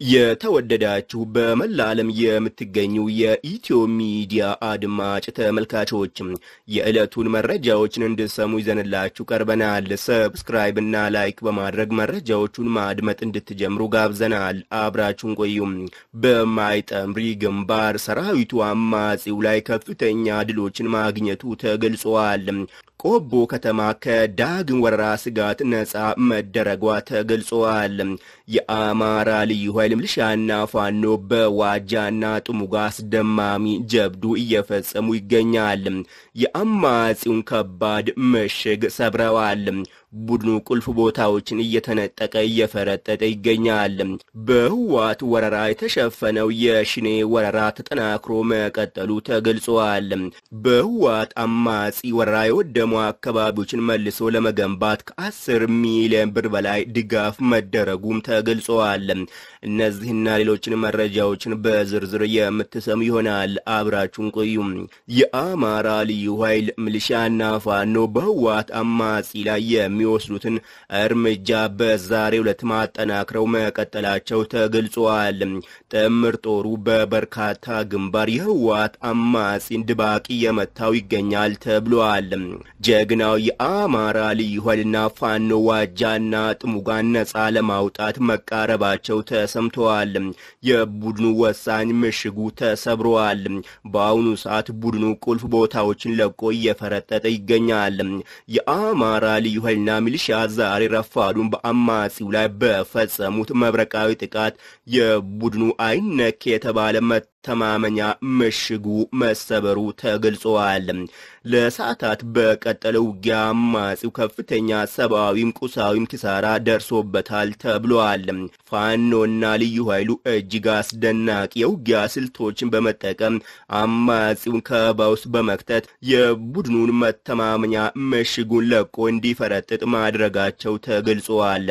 የተወደዳችሁ በመላ ዓለም የምትገኙ የኢትዮ ሚዲያ አድማጭ ተመልካቾች የዕለቱን መረጃዎችን እንድሰሙ ይዘንላችሁ ቀርበናል። ሰብስክራይብ እና ላይክ በማድረግ መረጃዎቹን ማድመጥ እንድትጀምሩ ጋብዘናል። አብራችሁን ቆዩም። በማይጠምሪ ግንባር ሰራዊቱ አማጺው ላይ ከፍተኛ ድሎችን ማግኘቱ ተገልጿል። ቆቦ ከተማ ከዳግም ወረራ ስጋት ነጻ መደረጓ ተገልጿል። የአማራ ልዩ ኃይል ሚሊሻና ፋኖ በዋጃና ጥሙጋ አስደማሚ ጀብዱ እየፈጸሙ ይገኛል። የአማጺውን ከባድ ምሽግ ሰብረዋል። ቡድኑ ቁልፍ ቦታዎችን እየተነጠቀ እየፈረጠጠ ይገኛል። በህዋት ወረራ የተሸፈነው የሽኔ ወረራ ተጠናክሮ መቀጠሉ ተገልጿል። በህዋት አማጺ ወረራ የወደሙ አካባቢዎችን መልሶ ለመገንባት ከአስር ሚሊዮን ብር በላይ ድጋፍ መደረጉም ተገልጿል። እነዚህና ሌሎችን መረጃዎችን በዝርዝር የምትሰሙ ይሆናል። አብራችሁን ቆዩም። የአማራ ልዩ ኃይል ሚሊሻና ፋኖ በህዋት አማጺ ላይ የሚወስዱትን እርምጃ በዛሬው ዕለት ማጠናክረው መቀጠላቸው ተገልጿል። ጥምር ጦሩ በበርካታ ግንባር የህዋት አማጺን ድባቅ እየመታው ይገኛል ተብሏል። ጀግናው የአማራ ልዩ ኃይልና ፋኖ ዋጃና ጥሙጋን ነጻ ለማውጣት መቃረባቸው ተሰምተዋል። የቡድኑ ወሳኝ ምሽጉ ተሰብረዋል። በአሁኑ ሰዓት ቡድኑ ቁልፍ ቦታዎችን ለቆ እየፈረጠጠ ይገኛል። የአማራ ልዩ ኃይልና ሚሊሻ ዛሬ ረፋዱን በአማጺው ላይ በፈጸሙት መብረቃዊ ጥቃት የቡድኑ አይነክ የተባለ መተማመኛ ምሽጉ መሰበሩ ተገልጿል። ለሰዓታት በቀጠለው ውጊያ አማጺው ከፍተኛ ሰብአዊም ቁሳዊም ኪሳራ ደርሶበታል ተብሏል። ፋኖና ልዩ ኃይሉ እጅግ አስደናቂ የውጊያ ስልቶችን በመጠቀም አማጺውን ከበባ ውስጥ በመክተት የቡድኑን መተማመኛ ምሽጉን ለቆ እንዲፈረጥጥ ማድረጋቸው ተገልጿል።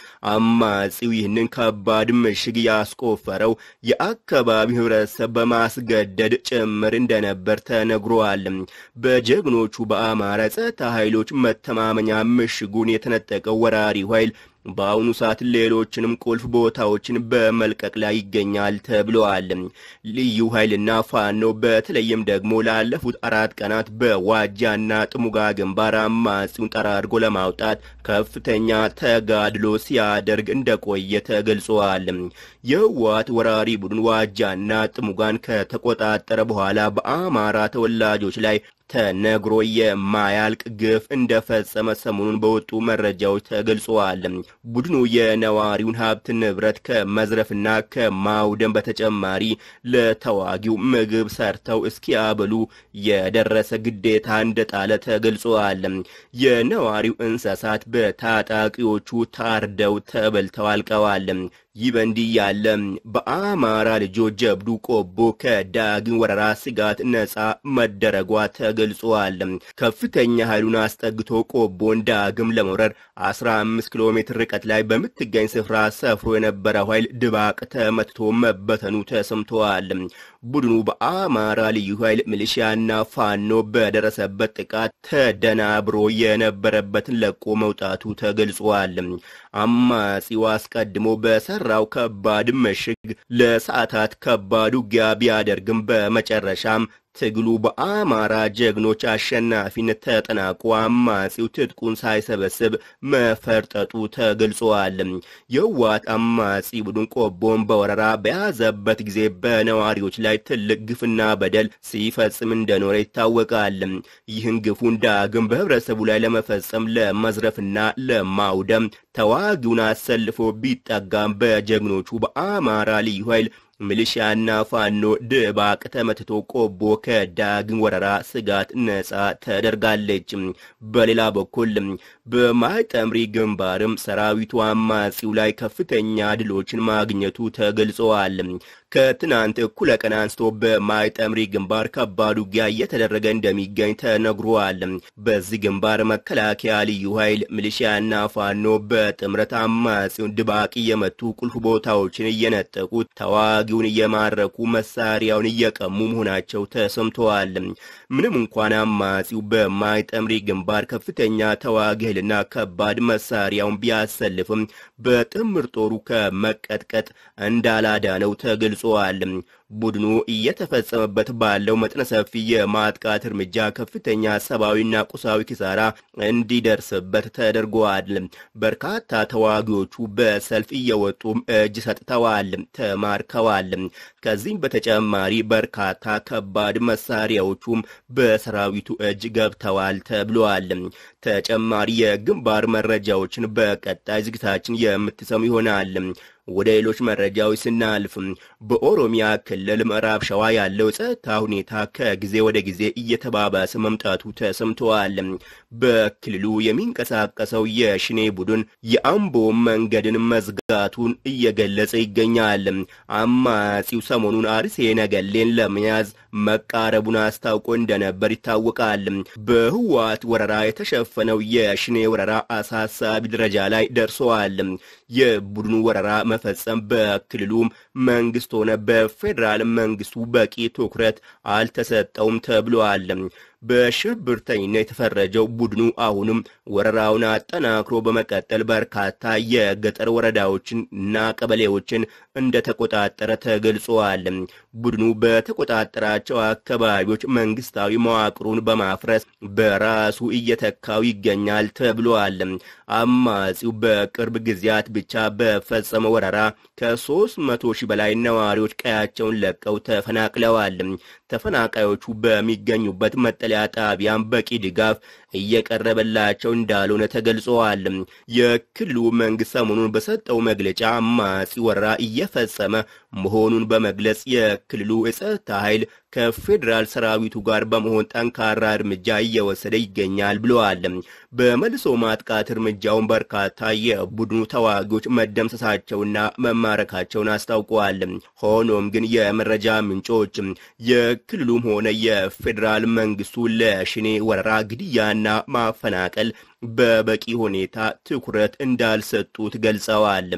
አማጺው ይህንን ከባድ ምሽግ ያስቆፈረው የአካባቢው ህብረተሰብ በማስገደድ ጭምር እንደነበር ተነግሯል። በጀግኖቹ በአማራ ጸጥታ ኃይሎች መተማመኛ ምሽጉን የተነጠቀው ወራሪው ኃይል በአሁኑ ሰዓት ሌሎችንም ቁልፍ ቦታዎችን በመልቀቅ ላይ ይገኛል ተብለዋል። ልዩ ኃይልና ፋኖ በተለይም ደግሞ ላለፉት አራት ቀናት በዋጃና ጥሙጋ ግንባር አማጺውን ጠራርጎ ለማውጣት ከፍተኛ ተጋድሎ ሲያደርግ እንደቆየ ተገልጿል። የህወሓት ወራሪ ቡድን ዋጃና ጥሙጋን ከተቆጣጠረ በኋላ በአማራ ተወላጆች ላይ ተነግሮ የማያልቅ ግፍ እንደፈጸመ ሰሞኑን በወጡ መረጃዎች ተገልጸዋል። ቡድኑ የነዋሪውን ሀብት ንብረት ከመዝረፍና ከማውደም በተጨማሪ ለተዋጊው ምግብ ሰርተው እስኪያበሉ የደረሰ ግዴታ እንደጣለ ተገልጸዋል። የነዋሪው እንስሳት በታጣቂዎቹ ታርደው ተበልተው አልቀዋል። ይህ በእንዲህ ያለ በአማራ ልጆች ጀብዱ ቆቦ ከዳግም ወረራ ስጋት ነጻ መደረጓ ተገልጿል። ከፍተኛ ኃይሉን አስጠግቶ ቆቦን ዳግም ለመውረር 15 ኪሎ ሜትር ርቀት ላይ በምትገኝ ስፍራ ሰፍሮ የነበረው ኃይል ድባቅ ተመትቶ መበተኑ ተሰምተዋል። ቡድኑ በአማራ ልዩ ኃይል ሚሊሺያና ፋኖ በደረሰበት ጥቃት ተደናብሮ የነበረበትን ለቆ መውጣቱ ተገልጿል። አማጺው አስቀድሞ በሰራው ከባድ ምሽግ ለሰዓታት ከባድ ውጊያ ቢያደርግም በመጨረሻም ትግሉ በአማራ ጀግኖች አሸናፊነት ተጠናቆ አማጺው ትጥቁን ሳይሰበስብ መፈርጠጡ ተገልጿል። የህወሓት አማጺ ቡድን ቆቦን በወረራ በያዘበት ጊዜ በነዋሪዎች ላይ ትልቅ ግፍና በደል ሲፈጽም እንደኖረ ይታወቃል። ይህን ግፉን ዳግም በህብረተሰቡ ላይ ለመፈጸም ለመዝረፍና ለማውደም ተዋጊውን አሰልፎ ቢጠጋም በጀግኖቹ በአማራ ልዩ ኃይል ሚሊሺያና ፋኖ ድባቅ ተመትቶ ቆቦ ከዳግም ወረራ ስጋት ነጻ ተደርጋለች። በሌላ በኩል በማይጠምሪ ግንባርም ሰራዊቱ አማጺው ላይ ከፍተኛ ድሎችን ማግኘቱ ተገልጸዋል። ከትናንት እኩለ ቀን አንስቶ በማይጠምሪ ግንባር ከባድ ውጊያ እየተደረገ እንደሚገኝ ተነግሯል። በዚህ ግንባር መከላከያ፣ ልዩ ኃይል፣ ሚሊሺያና ፋኖ በጥምረት አማጺውን ድባቅ እየመቱ ቁልፍ ቦታዎችን እየነጠቁ ተዋጊውን እየማረኩ መሳሪያውን እየቀሙ መሆናቸው ተሰምተዋል። ምንም እንኳን አማጺው በማይጠምሪ ግንባር ከፍተኛ ተዋጊ ኃይልና ከባድ መሳሪያውን ቢያሰልፍም በጥምር ጦሩ ከመቀጥቀጥ እንዳላዳነው ተገልጿል። ቡድኑ እየተፈጸመበት ባለው መጠነ ሰፊ የማጥቃት እርምጃ ከፍተኛ ሰብአዊና ቁሳዊ ኪሳራ እንዲደርስበት ተደርጓል። በርካታ ተዋጊዎቹ በሰልፍ እየወጡም እጅ ሰጥተዋል፣ ተማርከዋል። ከዚህም በተጨማሪ በርካታ ከባድ መሳሪያዎቹም በሰራዊቱ እጅ ገብተዋል ተብሏል። ተጨማሪ የግንባር መረጃዎችን በቀጣይ ዝግታችን የምትሰሙ ይሆናል። ወደ ሌሎች መረጃዎች ስናልፍ በኦሮሚያ ክልል ምዕራብ ሸዋ ያለው ጸጥታ ሁኔታ ከጊዜ ወደ ጊዜ እየተባባሰ መምጣቱ ተሰምተዋል። በክልሉ የሚንቀሳቀሰው የሽኔ ቡድን የአምቦ መንገድን መዝጋቱን እየገለጸ ይገኛል። አማጺው ሰሞኑን አርሴ ነገሌን ለመያዝ መቃረቡን አስታውቆ እንደነበር ይታወቃል። በህወሓት ወረራ የተሸፈነው የሽኔ ወረራ አሳሳቢ ደረጃ ላይ ደርሰዋል። የቡድኑ ወረራ መፈጸም በክልሉም መንግስት ሆነ በፌዴራል መንግስቱ በቂ ትኩረት አልተሰጠውም ተብሏል። በሽብርተኝነት የተፈረጀው ቡድኑ አሁንም ወረራውን አጠናክሮ በመቀጠል በርካታ የገጠር ወረዳዎችን እና ቀበሌዎችን እንደተቆጣጠረ ተገልጿል። ቡድኑ በተቆጣጠራቸው አካባቢዎች መንግስታዊ መዋቅሩን በማፍረስ በራሱ እየተካው ይገኛል ተብሏል። አማጺው በቅርብ ጊዜያት ብቻ በፈጸመ ወረራ ከሦስት መቶ ሺህ በላይ ነዋሪዎች ቀያቸውን ለቀው ተፈናቅለዋል። ተፈናቃዮቹ በሚገኙበት መጠለያ ጣቢያን በቂ ድጋፍ እየቀረበላቸው እንዳልሆነ ተገልጸዋል። የክልሉ መንግስት ሰሞኑን በሰጠው መግለጫ አማጺ ወረራ እየፈጸመ መሆኑን በመግለጽ የክልሉ የጸጥታ ኃይል ከፌዴራል ሰራዊቱ ጋር በመሆን ጠንካራ እርምጃ እየወሰደ ይገኛል ብለዋል። በመልሶ ማጥቃት እርምጃውን በርካታ የቡድኑ ተዋጊዎች መደምሰሳቸውና መማረካቸውን አስታውቀዋል። ሆኖም ግን የመረጃ ምንጮች የክልሉም ሆነ የፌዴራል መንግስቱ ለሽኔ ወረራ ግድያና ማፈናቀል በበቂ ሁኔታ ትኩረት እንዳልሰጡት ገልጸዋል።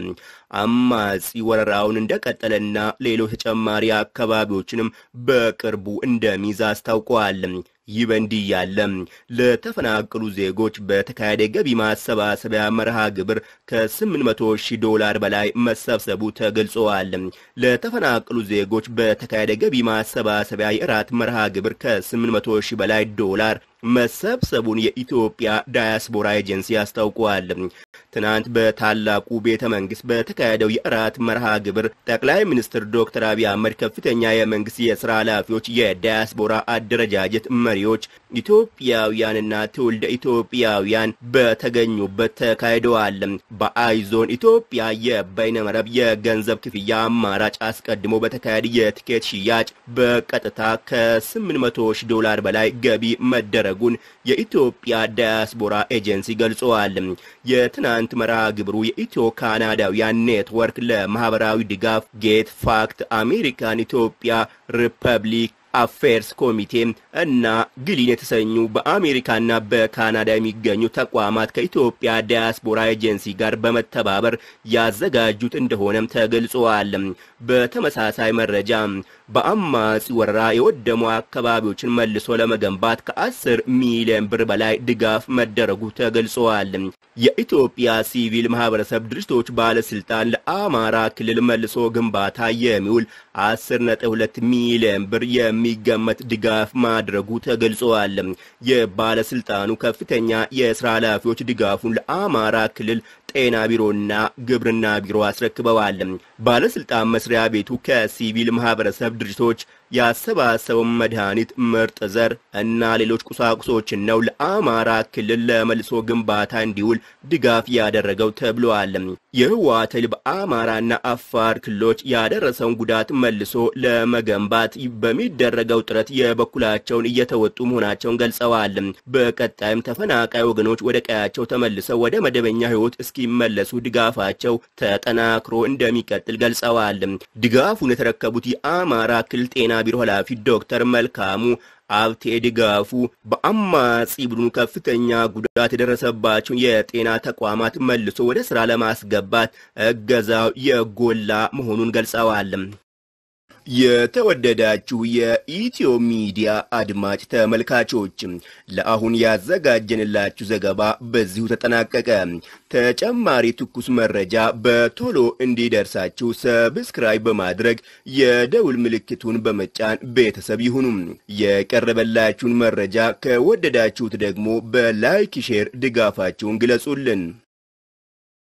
አማጺ ወረራውን እንደቀጠለና ሌሎች ተጨማሪ አካባቢዎችንም በቅርቡ እንደሚይዝ አስታውቀዋል። ይህ በእንዲህ ያለ ለተፈናቀሉ ዜጎች በተካሄደ ገቢ ማሰባሰቢያ መርሃ ግብር ከ800 ሺህ ዶላር በላይ መሰብሰቡ ተገልጸዋል። ለተፈናቀሉ ዜጎች በተካሄደ ገቢ ማሰባሰቢያ የእራት መርሃ ግብር ከ800 ሺህ በላይ ዶላር መሰብሰቡን የኢትዮጵያ ዳያስፖራ ኤጀንሲ አስታውቋል። ትናንት በታላቁ ቤተ መንግስት በተካሄደው የእራት መርሃ ግብር ጠቅላይ ሚኒስትር ዶክተር አብይ አህመድ፣ ከፍተኛ የመንግስት የስራ ኃላፊዎች፣ የዳያስፖራ አደረጃጀት መሪዎች፣ ኢትዮጵያውያንና ትውልደ ኢትዮጵያውያን በተገኙበት ተካሂደዋል። በአይዞን ኢትዮጵያ የበይነመረብ የገንዘብ ክፍያ አማራጭ አስቀድሞ በተካሄደ የትኬት ሽያጭ በቀጥታ ከ800 ሺህ ዶላር በላይ ገቢ መደረጉን የኢትዮጵያ ዳያስፖራ ኤጀንሲ ገልጸዋል። የትናንት መርሃ ግብሩ የኢትዮ ካናዳውያን ኔትወርክ ለማህበራዊ ድጋፍ ጌት ፋክት አሜሪካን ኢትዮጵያ ሪፐብሊክ አፌርስ ኮሚቴ እና ግሊን የተሰኙ በአሜሪካና በካናዳ የሚገኙ ተቋማት ከኢትዮጵያ ዳያስፖራ ኤጀንሲ ጋር በመተባበር ያዘጋጁት እንደሆነም ተገልጸዋል። በተመሳሳይ መረጃ በአማጺ ወረራ የወደሙ አካባቢዎችን መልሶ ለመገንባት ከ10 ሚሊዮን ብር በላይ ድጋፍ መደረጉ ተገልጸዋል። የኢትዮጵያ ሲቪል ማህበረሰብ ድርጅቶች ባለስልጣን ለአማራ ክልል መልሶ ግንባታ የሚውል 10.2 ሚሊዮን ብር የሚገመት ድጋፍ ማድረጉ ተገልጸዋል። የባለስልጣኑ ከፍተኛ የስራ ኃላፊዎች ድጋፉን ለአማራ ክልል ጤና ቢሮና ግብርና ቢሮ አስረክበዋል። ባለስልጣን መስሪያ ቤቱ ከሲቪል ማህበረሰብ ድርጅቶች ያሰባሰበው መድኃኒት፣ ምርጥ ዘር እና ሌሎች ቁሳቁሶችን ነው ለአማራ ክልል ለመልሶ ግንባታ እንዲውል ድጋፍ ያደረገው ተብሏል። የህወሓት ኃይል በአማራና አፋር ክልሎች ያደረሰውን ጉዳት መልሶ ለመገንባት በሚደረገው ጥረት የበኩላቸውን እየተወጡ መሆናቸውን ገልጸዋል። በቀጣይም ተፈናቃይ ወገኖች ወደ ቀያቸው ተመልሰው ወደ መደበኛ ህይወት እስኪመለሱ ድጋፋቸው ተጠናክሮ እንደሚቀጥል ገልጸዋል። ድጋፉን የተረከቡት የአማራ ክልል ጤና ቢሮ ኃላፊ ዶክተር መልካሙ አብቴ ድጋፉ በአማጺ ቡድኑ ከፍተኛ ጉዳት የደረሰባቸውን የጤና ተቋማት መልሶ ወደ ስራ ለማስገባት እገዛው የጎላ መሆኑን ገልጸዋል። የተወደዳችሁ የኢትዮ ሚዲያ አድማጭ ተመልካቾች ለአሁን ያዘጋጀንላችሁ ዘገባ በዚሁ ተጠናቀቀ። ተጨማሪ ትኩስ መረጃ በቶሎ እንዲደርሳችሁ ሰብስክራይብ በማድረግ የደውል ምልክቱን በመጫን ቤተሰብ ይሁኑ። የቀረበላችሁን መረጃ ከወደዳችሁት ደግሞ በላይክ ሼር ድጋፋችሁን ግለጹልን።